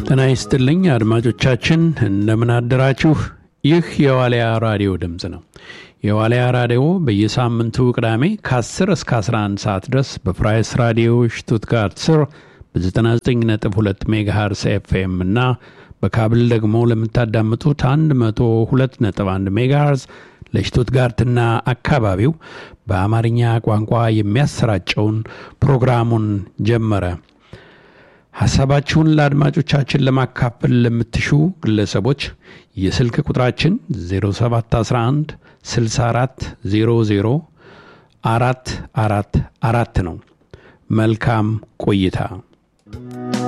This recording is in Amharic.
ጤና ይስጥልኝ አድማጮቻችን፣ እንደምን አደራችሁ? ይህ የዋልያ ራዲዮ ድምፅ ነው። የዋልያ ራዲዮ በየሳምንቱ ቅዳሜ ከ10 እስከ 11 ሰዓት ድረስ በፕራይስ ራዲዮ ሽቱትጋርት ስር በ99.2 ሜጋሃርስ ኤፍኤም እና በካብል ደግሞ ለምታዳምጡት 102.1 ሜጋሃርዝ ለሽቱትጋርትና አካባቢው በአማርኛ ቋንቋ የሚያሰራጨውን ፕሮግራሙን ጀመረ። ሀሳባችሁን ለአድማጮቻችን ለማካፈል ለምትሹ ግለሰቦች የስልክ ቁጥራችን 0711 64 00 አራት አራት አራት ነው። መልካም ቆይታ።